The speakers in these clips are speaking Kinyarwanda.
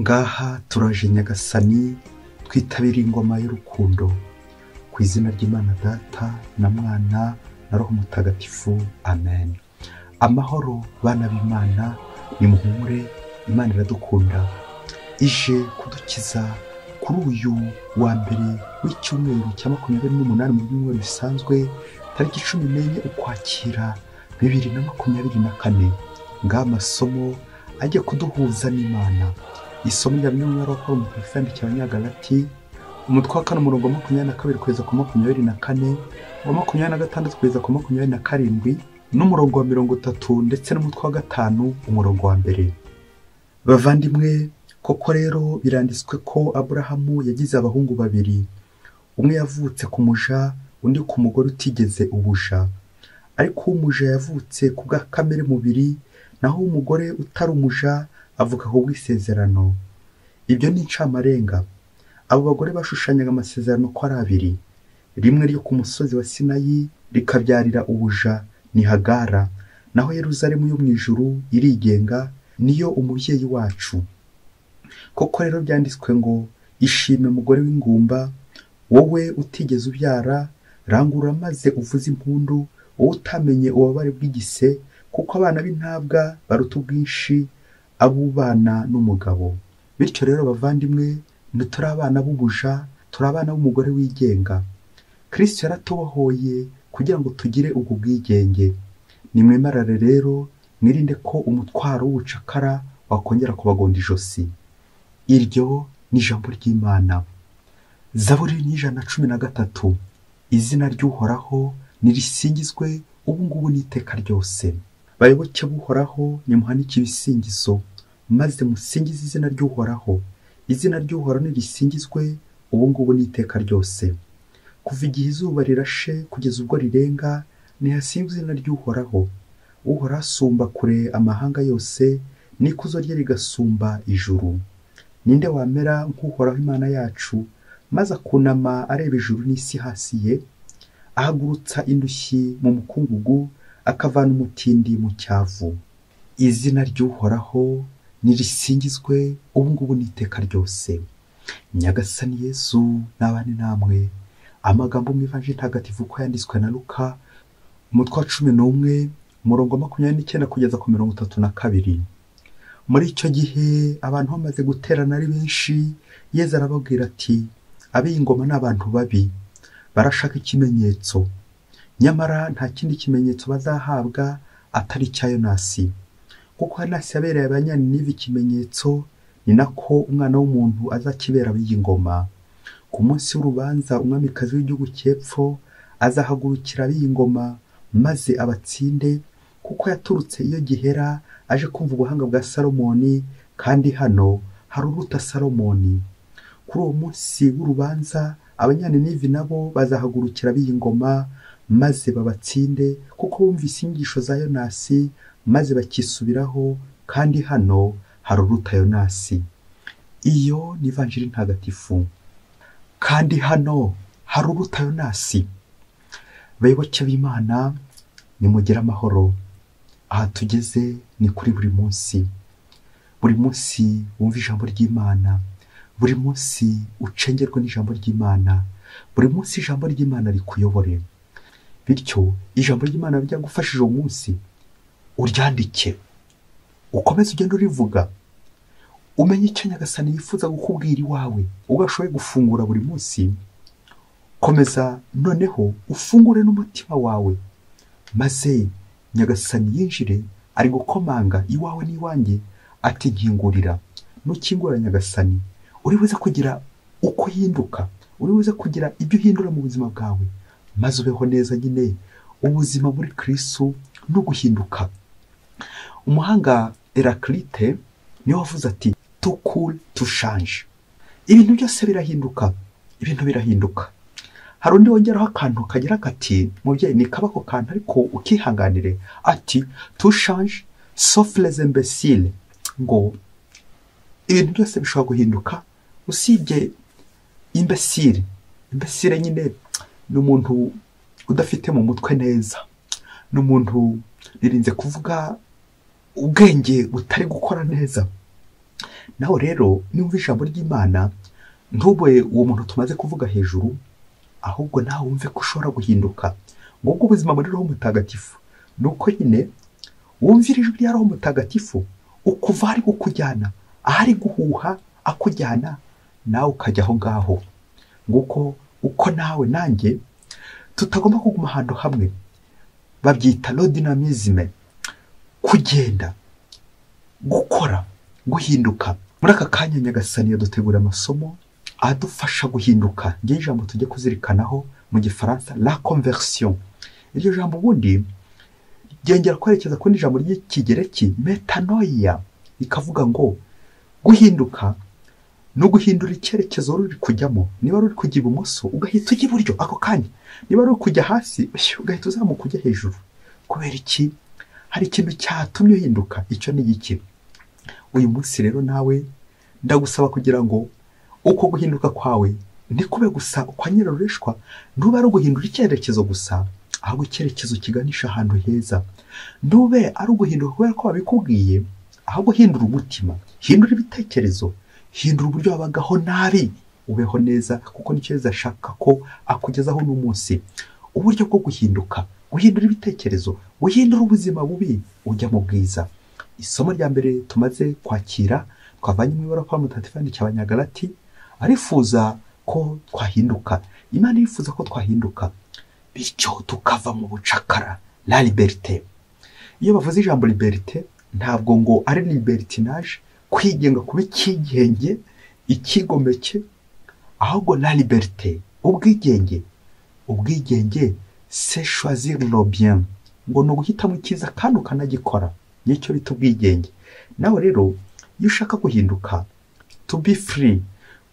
ngaha turaje nyagasani twitabire ingoma y'urukundo ku izina ry'imana data na mwana na roho mutagatifu amen amahoro bana b'imana nimuhumure imana iradukunda ije kudukiza kuri uyu wa mbere w'icyumweru cya makumyabiri n'umunani mu byumweru bisanzwe tariki cumi n'enye ukwakira bibiri na makumyabiri na kane ngaha amasomo ajya kuduhuza n'imana isomo rya bimwe mu nyarwanda umutwe yandikiye abanyagalati umutwe wa kane umurongo wa makumyabiri na kabiri kugeza ku makumyabiri na kane uwa makumyabiri na gatandatu kugeza ku makumyabiri na karindwi n'umurongo wa mirongo itatu ndetse n'umutwe wa gatanu umurongo wa mbere bavandimwe koko rero biranditswe ko aburahamu yagize abahungu babiri umwe yavutse ku muja undi ku mugore utigeze ubuja ariko uw'umuja yavutse ku bwa kamere mubiri naho umugore utari umuja avuka ku bw'isezerano ibyo ni incamarenga abo bagore bashushanyaga amasezerano ko ari abiri rimwe ryo ku musozi wa sinayi rikabyarira ubuja ni hagara naho yeruzalemu yo mu ijuru irigenga niyo umubyeyi wacu koko rero byanditswe ngo ishime mugore w'ingumba wowe utigeze ubyara rangurura maze uvuze impundu wowe utamenye ububabare bw'igise kuko abana b'intabwa baruta ubwinshi abubana n'umugabo bityo rero bavandimwe ntituri abana b'ubuja turi abana b'umugore wigenga kirisito yaratubohoye kugira ngo tugire ubwo bwigenge nimwemarare rero mwirinde ko umutwaro w'ubucakara wakongera kubagonda ijosi iryo ni ijambo ry'imana zaburi n'ijana na cumi na gatatu izina ry'uhoraho nirisingizwe ubu ngubu n'iteka ryose bayoboke buhoraho nimuhanike ibisingizo maze musingize izina ry'uhoraho izina ry'uhoraho nirisingizwe ubu ngubu n'iteka ryose kuva igihe izuba rirashe kugeza ubwo rirenga ntihasinzwe izina ry'uhoraho uhoraho asumba kure amahanga yose n'ikuzo rye rigasumba ijuru ninde wamera nk'uhoraho imana yacu maze akunama areba ijuru n'isi hasi ye ahagurutsa indushyi mu mukungugu akavana umutindi mu cyavu izina ry'uhoraho nirisingizwe ubu ngubu n'iteka ryose nyagasani yesu n'abandi namwe amagambo mu ivanjiri ntagatifu ko yanditswe na luka umutwe wa cumi n'umwe umurongo wa makumyabiri n'icyenda kugeza ku mirongo itatu na kabiri muri icyo gihe abantu bamaze guterana ari benshi yezu arababwira ati ab'iyi ngoma ni abantu babi barashaka ikimenyetso nyamara nta kindi kimenyetso bazahabwa atari icya yonasi kuko yonasi yabereye abanyani n'ibi ikimenyetso ni nako umwana w'umuntu azakibera ab'iyi ngoma ku munsi w'urubanza umwamikazi w'igihugu cy'epfo azahagurukira ab'iyi ngoma maze abatsinde kuko yaturutse iyo gihera aje kumva ubuhanga bwa salomoni kandi hano hari uruta salomoni kuri uwo munsi w'urubanza abanyana n'ivi nabo bazahagurukira ab'iyi ngoma maze babatsinde kuko bumvise inyigisho za yonasi maze bakisubiraho kandi hano hari uruta yonasi iyo ni ivanjiri ntagatifu kandi hano hari uruta yonasi bayoboke b'imana nimugire amahoro aha tugeze ni kuri buri munsi buri munsi wumva ijambo ry'imana buri munsi ucengerwe n'ijambo ry'imana buri munsi ijambo ry'imana rikuyobore bityo ijambo ry'imana ryagufashije uwo munsi uryandike ukomeze ugenda urivuga umenye icyo nyagasani yifuza gukubwira iwawe ubwo ashoboye gufungura buri munsi komeza noneho ufungure n'umutima wawe maze nyagasani yinjire ari gukomanga iwawe n'iwanjye atinkingurira ntukingurira nyagasani uri buze kugira uko uhinduka uri buze kugira ibyo uhindura mu buzima bwawe maze ubeho neza nyine ubuzima muri kirisu no guhinduka umuhanga erakirite niwe wavuze ati tukuru tushanje ibintu byose birahinduka ibintu birahinduka hari undi wongeraho akantu kagira kati mubyeyi ni kabako kantu ariko ukihanganire ati tushanje sofureze mbesire ngo ibintu byose bishobora guhinduka usibye imbesire imbesire nyine ni umuntu udafite mu mutwe neza ni umuntu ririnze kuvuga ubwenge butari gukora neza naho rero niwumva ijambo ry'imana ntube uwo muntu tumaze kuvuga hejuru ahubwo nawe wumve ko ushobora guhinduka ngubwo ubuzima muri roho mutagatifu ni uko nyine wumvira ijwi rya roho mutagatifu ukuva aho ari kukujyana aho ari guhuha akujyana nawe ukajya aho ngaho nguko uko nawe nanjye tutagomba kuguma ahantu hamwe babyita rodinamizime kugenda gukora guhinduka muri aka kanya nyagasani yadutegura amasomo adufasha guhinduka ngiye ijambo tujye kuzirikanaho mu gifaransa la conversion iryo jambo ubundi ryongera kwerekeza ku ijambo ry'ikigereki metanoia rikavuga ngo guhinduka ni uguhindura icyerekezo ruri kujyamo niba ruri kujya ibumoso ugahita ujya iburyo ako kanya niba ruri kujya hasi ugahita uzamuka ujya hejuru kubera iki hari ikintu cyatumye uhinduka icyo ni iki uyu munsi rero nawe ndagusaba kugira ngo uko guhinduka kwawe ntikube gusa kwa nyirarureshwa ntube ari uguhindura icyerekezo gusa ahubwo icyerekezo kiganisha ahantu heza ntube ari uguhinduka kubera ko babikubwiye ahubwo hindura umutima hindura ibitekerezo hindura uburyo wabagaho nabi ubeho neza kuko nicyo yeza ashaka ko akugezaho n'umunsi uburyo bwo guhinduka guhindura ibitekerezo guhindura ubuzima bubi ujya mu bwiza isomo rya mbere tumaze kwakira twavanye mu ibara kwa mutagatifu cya banyagalati arifuza ko twahinduka imana irifuza ko twahinduka bityo tukava mu bucakara la liberite iyo bavuze ijambo liberite ntabwo ngo ari libertinaje kwigenga kuba icyigenge ikigomeke ahubwo la liberite ubwigenge ubwigenge se choisir le bien ngo ni uguhitamo icyiza kandi ukanagikora nicyo bita ubwigenge nawe rero iyo ushaka guhinduka to be free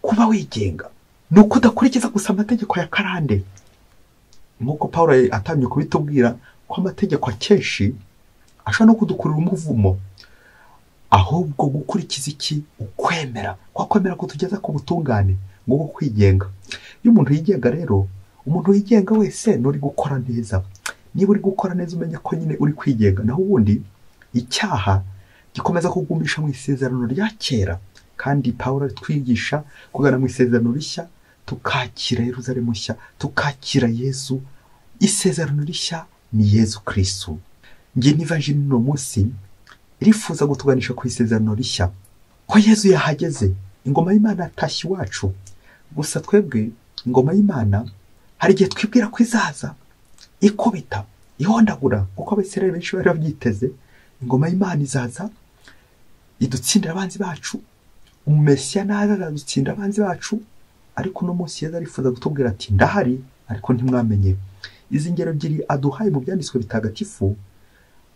kuba wigenga ni uko udakurikiza gusa amategeko ya karande nk'uko paul atangiye kubitubwira ko amategeko akenshi ashobora no kudukurura umuvumo ahubwo gukurikiza iki ukwemera kwa kwemera kutugeza ku butungane ngo kwigenga iyo umuntu yigenga rero umuntu wigenga wese nturi gukora neza niba uri gukora neza umenye ko nyine uri kwigenga naho ubundi icyaha gikomeza kugumisha mu isezerano rya kera kandi paul twigisha kugana mu isezerano rishya tukakira yeruzalemu nshya tukakira yezu isezerano rishya ni yezu kirisitu ngiye n'ivanjiri uno munsi irifuza gutuganisha ku isezerano rishya ko yezu yahageze ingoma y'imana yatashye iwacu gusa twebwe ingoma y'imana hari igihe twibwira ko izaza ikubita ihondagura kuko abasirare benshi bari babyiteze ingoma y'imana izaza idutsindira abanzi bacu umumesiya naza azadutsinda abanzi bacu ariko uno munsi yeza arifuza kutubwira ati ndahari ariko ntimwamenye izi ngero ebyiri aduhaye mu byanditswe bitagatifu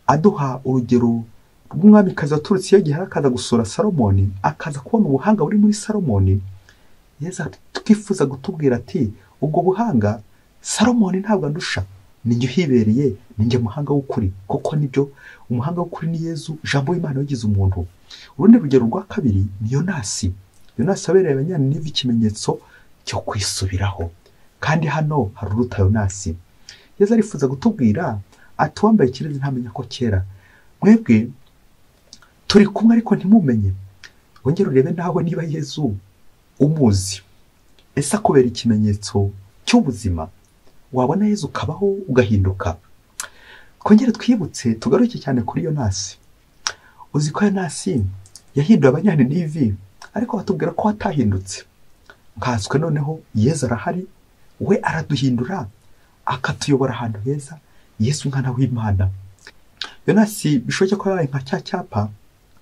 aduha urugero rw'umwamikazi waturutse iyo gihe akaza gusura salomoni akaza kubona ubuhanga buri muri salomoni yeza twifuza kutubwira ati ubwo buhanga salomoni ntabwo andusha ninjye uhibereye ninjye muhanga w'ukuri kuko nibyo umuhanga w'ukuri ni yezu jambo w'imana wagize umuntu urundi rugero rwa kabiri ni yonasi yonasi abereye abanyaniniva ikimenyetso cyo kwisubiraho kandi hano hari uruta yonasi yezu arifuza kutubwira ati uwambaye ikirezi ntamenya ko kera mwebwe turi kumwe ariko ntimumenye wongere urebe nawe niba yezu umuzi ese akubera ikimenyetso cy'ubuzima wabona yezu ukabaho ugahinduka twongere twibutse tugaruke cyane kuri iyo nasi uzi ko iyo nasi yahinduye abanyaninivi ariko batubwira ko atahindutse nkaswe noneho yezu arahari we araduhindura akatuyobora ahantu heza yesu umwana w'imana iyo nasi bishoboke ko yabaye nka cya cyapa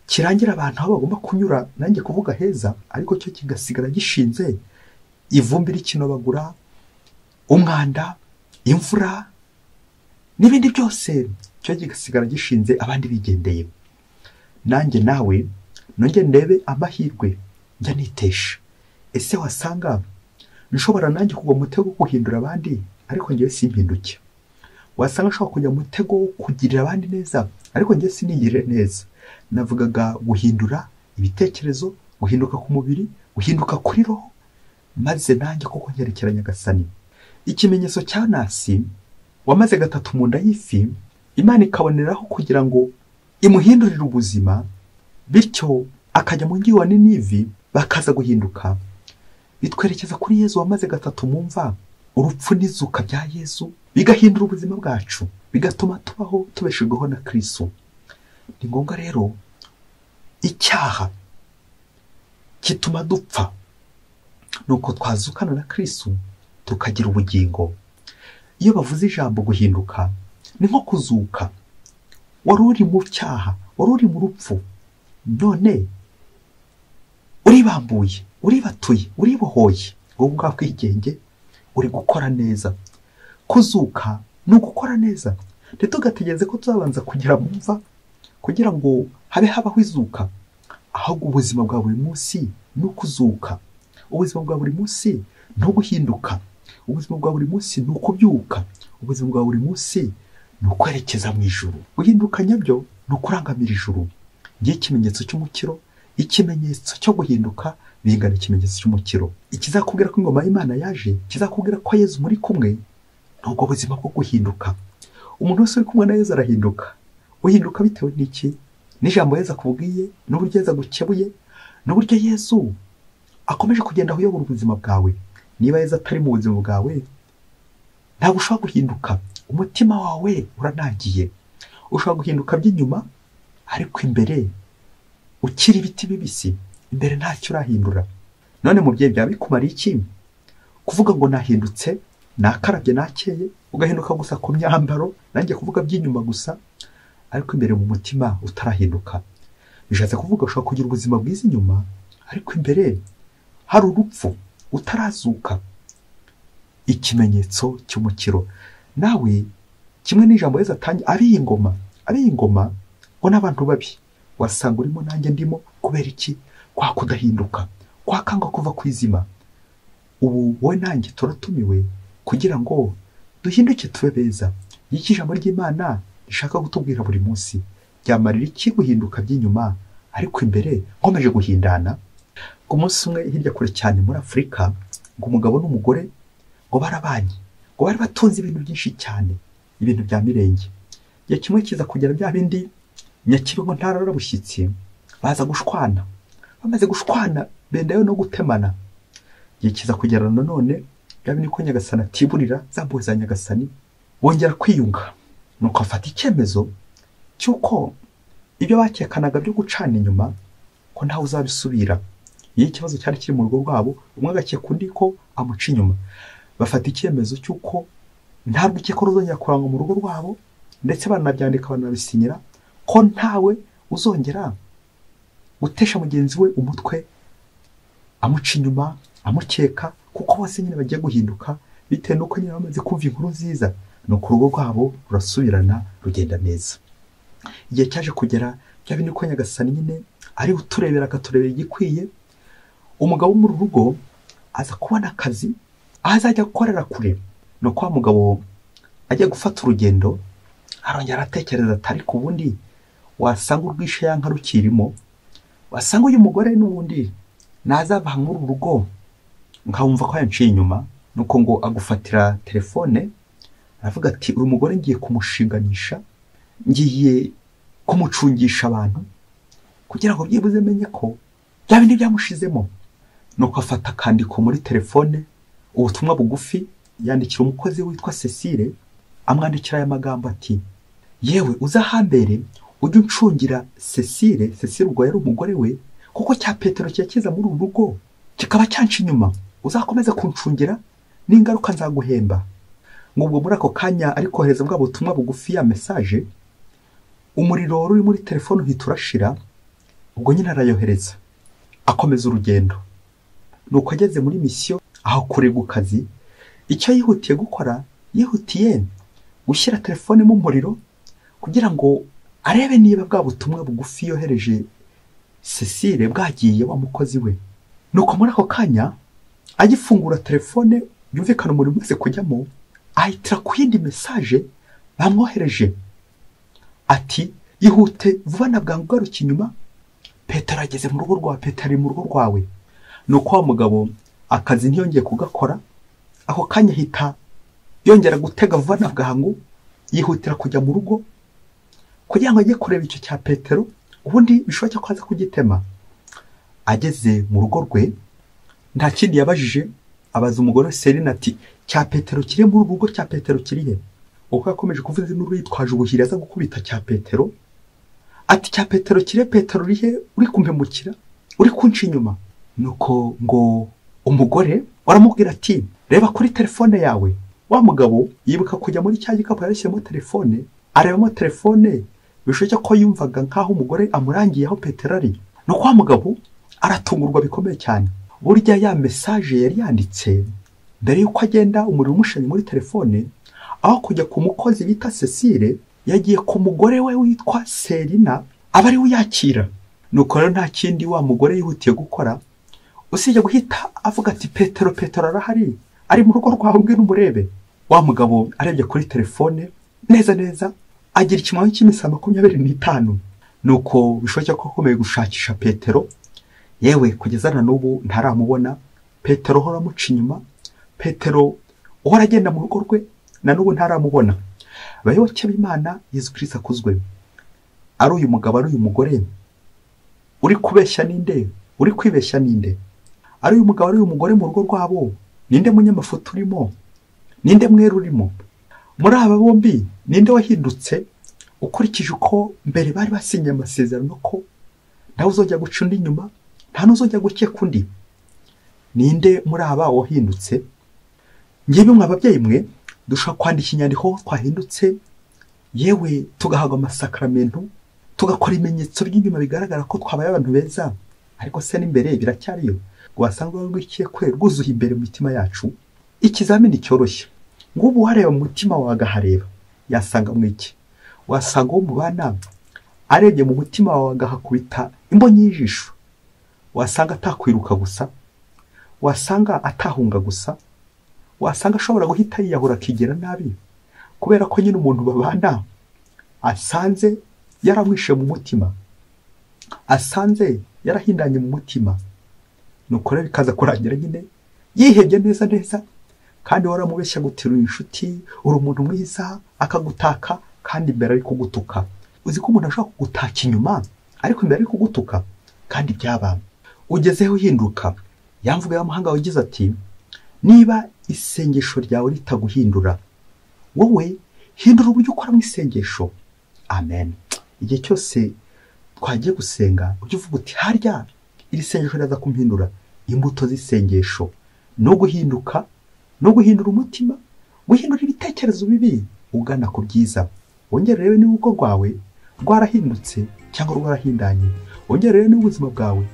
kirangira abantu aho bagomba kunyura nanjye kuvuga heza ariko cyo kigasigara gishinze ivumbi rikinobagura umwanda imvura n'ibindi byose cyo kigasigara gishinze abandi bigendeye nanjye nawe nongere ndebe amahirwe njya nitesha ese wasanga nshobora nanjye kugwa mu mutego wo guhindura abandi ariko ngewe simpinduke wasanga nshobora kujya mu mutego wo kugirira abandi neza ariko ngewe sinigirire neza navugaga guhindura ibitekerezo guhinduka ku mubiri guhinduka kuri roho maze nanjye kuko nkerekera nyagasani ikimenyetso cya nasi wamaze gatatu mu nda y'ifi imana ikaboneraho kugira ngo imuhindurire ubuzima bityo akajya mu mujyi wa ninivi bakaza guhinduka bitwerekeza kuri yezu wamaze gatatu mu mva urupfu n'izuka bya yezu bigahindura ubuzima bwacu bigatuma tubaho tubeshejweho na kirisitu ni ngombwa rero icyaha kituma dupfa nuko twazukana na kirisitu tukagira ubugingo iyo bavuze ijambo guhinduka ni nko kuzuka wari uri mu cyaha wari uri mu rupfu none uribambuye uribatuye uribohoye wowe ubwawe ubwigenge uri gukora neza kuzuka ni ugukora neza ntitugategereze ko tuzabanza kugera mu mva kugira ngo habe habaho izuka ahubwo ubuzima bwa buri munsi ni ukuzuka ubuzima bwa buri munsi ni uguhinduka ubuzima bwa buri munsi ni ukubyuka ubuzima bwa buri munsi ni ukwerekeza mu ijuru guhinduka nyabyo ni ukurangamira ijuru ngiye ikimenyetso cy'umukiro ikimenyetso cyo guhinduka bingana ikimenyetso cy'umukiro ikizakubwira ko ingoma y'imana yaje kizakubwira ko yezu muri kumwe ni ubwo buzima bwo guhinduka umuntu wese uri kumwe na yezu arahinduka uhinduka bitewe n'iki n'ijambo yezu akubwiye n'uburyo yezu agukebuye n'uburyo yezu akomeje kugenda uyobora ubuzima bwawe niba yezu atari mu buzima bwawe ntabwo ushobora guhinduka umutima wawe uranagiye ushobora guhinduka by'inyuma ariko imbere ukiri ibiti bibisi imbere ntacyo urahindura none mubyeyi byaba bikumariye iki kuvuga ngo nahindutse nakarabye nakeye ugahinduka gusa ku myambaro nanjye kuvuga by'inyuma gusa ariko imbere mu mutima utarahinduka bishatse kuvuga ushobora kugira ubuzima bwiza inyuma ariko imbere hari urupfu utarazuka ikimenyetso cy'umukiro nawe kimwe n'ijambo yezu atangiye ari iyi ngoma ari iyi ngoma ngo n'abantu babi wasanga urimo nanjye ndimo kubera iki kwa kudahinduka kwa kanga kuva ku izima ubu wowe nanjye turatumiwe kugira ngo duhinduke tube beza iki ijambo ry'imana rishaka kutubwira buri munsi ryamarira iki guhinduka by'inyuma ariko imbere nkomeje guhindana ku munsi umwe hirya kure cyane muri afurika ngo umugabo n'umugore ngo barabanye ngo bari batunze ibintu byinshi cyane ibintu bya mirenge igihe kimwe kiza kugera bya bindi nyakibongo ntarara bushyitsi baza gushwana bamaze gushwana bendayo no gutemana igihe kiza kugera nanone bya bindi ko nyagasani atiburira za mpuhwe za nyagasani bongera kwiyunga nuko afata icyemezo cy'uko ibyo bakekanaga byo gucana inyuma ko ntawe uzabisubira iyo ikibazo cyari kiri mu rugo rwabo umwe agakeka undi ko amuca inyuma bafata icyemezo cy'uko nta rwikeko ruzongera kurangwa mu rugo rwabo ndetse baranabyandika baranabisinyira ko ntawe uzongera gutesha mugenzi we umutwe amuca inyuma amukeka kuko bose nyine bagiye guhinduka bitewe n'uko nyine bamaze kumva inkuru nziza ni uko urugo rwabo rurasubirana rugenda neza igihe cyaje kugera bya bindi ko nyagasani nyine ari uturebera akaturebera igikwiye umugabo wo mu rugo aza kubona akazi aho azajya gukorera kure ni uko wa mugabo ajya gufata urugendo arongera aratekereza ati ariko ubundi wasanga urwisha yanka rukirimo wasanga uyu mugore n'ubundi nazava muri uru rugo nkawumva ko yanciye inyuma nuko ngo agufatira telefone aravuga ati uri mugore ngiye kumushinganisha ngiye kumucungisha abantu kugira ngo byibuze menye ko bya bindi byamushizemo nuko afata akandiko muri telefone ubutumwa bugufi yandikira umukozi witwa Cecile amwandikira aya magambo ati yewe uza hambere ujye uncungira Cecile Cecile ubwo yari umugore we kuko cya petero kiza muri uru rugo kikaba cyanca inyuma uzakomeza kuncungira n'ingaruka nzaguhemba ngubwo muri ako kanya ari kohereza bwa butumwa bugufi ya mesaje umuriro wari uri muri telefone uhita urashira ubwo nyine arayohereza akomeza urugendo nuko ageze muri misiyo aho kure ku kazi icyo yihutiye gukora yihutiye gushyira telefone mu muriro kugira ngo arebe niba bwa butumwa bugufi yohereje Cecile bwagiye wa mukozi we nuko muri ako kanya agifungura telefone yumvikana umuriro umaze kujyamo ahitira ku yindi mesaje bamwohereje ati ihute vuba na bwangu ugaruka inyuma petero ageze mu rugo rwawe petero ari mu rugo rwawe nuko wa mugabo akazi ntiyongeye kugakora ako kanya ahita yongera gutega vuba na bwangu yihutira kujya mu rugo kugira ngo ajye kureba icyo cya petero ubundi bishoboke ko aza kugitema ageze mu rugo rwe nta kindi yabajije abaza umugore Serena ati cya petero kiri muri ubu rugo cya petero kiri he uko yakomeje kuvuza induru yitwaje ubuhiri aza gukubita cya petero ati cya petero kire petero uri he uri kumpemukira uri kunca inyuma nuko ngo umugore waramubwira ati reba kuri telefone yawe wa mugabo yibuka kujya muri cya gikapu yarishyiramo telefone arebamo telefone bishoboke ko yumvaga nk'aho umugore amurangiye aho petero ari nuko wa mugabo aratungurwa bikomeye cyane burya ya mesaje yari yanditse mbere y'uko agenda umuriro umushanye muri telefone aho kujya ku mukozi bita cecile yagiye ku mugore we witwa serina aba ariwe uyakira nuko rero nta kindi wa mugore yihutiye gukora usibye guhita avuga ati petero petero arahari ari mu rugo rwawe ubwe n'umurebe wa mugabo arebye kuri telefone neza neza agira ikimwanya cy'iminsi makumyabiri n'itanu nuko bishoboka ko akomeye gushakisha petero yewe kugeza na n'ubu ntaramubona petero uhora amuca inyuma petero uhora agenda mu rugo rwe na n'ubu ntaramubona abayoboke b'imana Yezu kirisita akuzwe ari uyu mugabo ari uyu mugore uri kubeshya ninde uri kwibeshya ninde ari uyu mugabo ari uyu mugore mu rugo rwabo ninde munyamafoto urimo ninde mwera urimo muri aba bombi ninde wahindutse ukurikije uko mbere bari basinye amasezerano ko nawe uzajya guca undi inyuma nta n'uzajya gukeka undi ninde muri aba wahindutse ngewe mwe ababyeyi mwe dushobora kwandika inyandiko twahindutse yewe tugahabwa amasakaramentu tugakora ibimenyetso by'inyuma bigaragara ko twabaye abantu beza ariko se n'imbere biracyariyo rwasanzwe rwikekwe rwuzuye imbere mu mitima yacu ikizamini cyoroshye ngubu wareba mu mutima wawe agahareba yasanga mu iki wasanga uwo mubana arebye mu mutima wawe agahakubita imbonyi y'ijisho wasanga atakwiruka gusa wasanga atahunga gusa wasanga ashobora guhita yiyahura akigera nabi kubera ko nyine umuntu babana asanze yaramwishe mu mutima asanze yarahindanye mu mutima nuko rero bikaza kurangira nyine yihebye neza neza kandi waramubeshya guterura inshuti uri umuntu mwiza akagutaka kandi imbere ari kugutuka uzi ko umuntu ashobora kugutaka inyuma ariko imbere ari kugutuka kandi byabaye ugezeho uhinduka ya mvugo y'amahanga wagize ati niba isengesho ryawe ritaguhindura wowe hindura uburyo ukora mu isengesho amen igihe cyose twagiye gusenga ujye uvuga uti harya iri sengesho riraza kumpindura imbuto z'isengesho no guhinduka no guhindura umutima guhindura ibitekerezo bibi ugana ku byiza wongere urebe niba urugo rwawe rwarahindutse cyangwa rwarahindanye wongere urebe niba ubuzima bwawe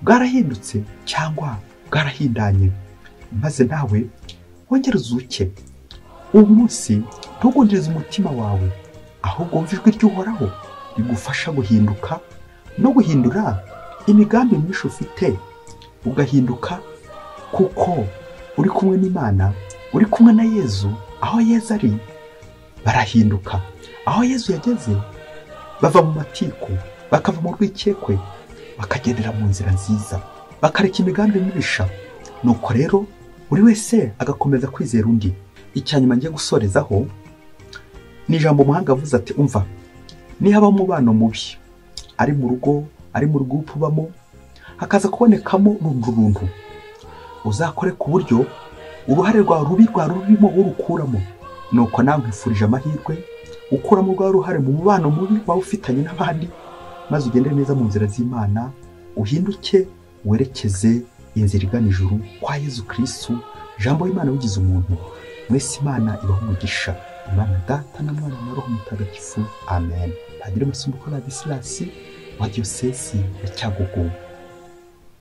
bwarahindutse cyangwa bwarahindanye maze nawe wongere uzuke uwo munsi ntugundirize umutima wawe ahubwo wumve ijwi ry'uhoraho rigufasha guhinduka no guhindura imigambi myinshi ufite ugahinduka kuko uri kumwe n'imana uri kumwe na yezu aho yezu ari barahinduka aho yezu yageze bava mu matiku bakava mu rwikekwe bakagendera mu nzira nziza bakareka imigambi mibisha nuko rero buri wese agakomeza kwizera undi icyanyuma ngiye gusorezaho ni ijambo umuhanga avuze ati umva nihabamo umubano mubi ari mu rugo ari mu rw'upu ubamo hakaza kubonekamo rundi runtu uzakore ku buryo uruhare rwawe rubi rwari rurimo urukuramo nuko nawe nkwifurije amahirwe ukuramo rwa ruhare mu mubano mubi waba ufitanye n'abandi maze ugende neza mu nzira z'imana uhinduke werekeze inzira igana ijuru kwa Yezu kirisitu jambo y'imana wigize umuntu mwese imana ibaho umugisha imana data na mwana na roho mutagatifu amen padiri masumbuko na disilasi wa diyosesi ya cyagugu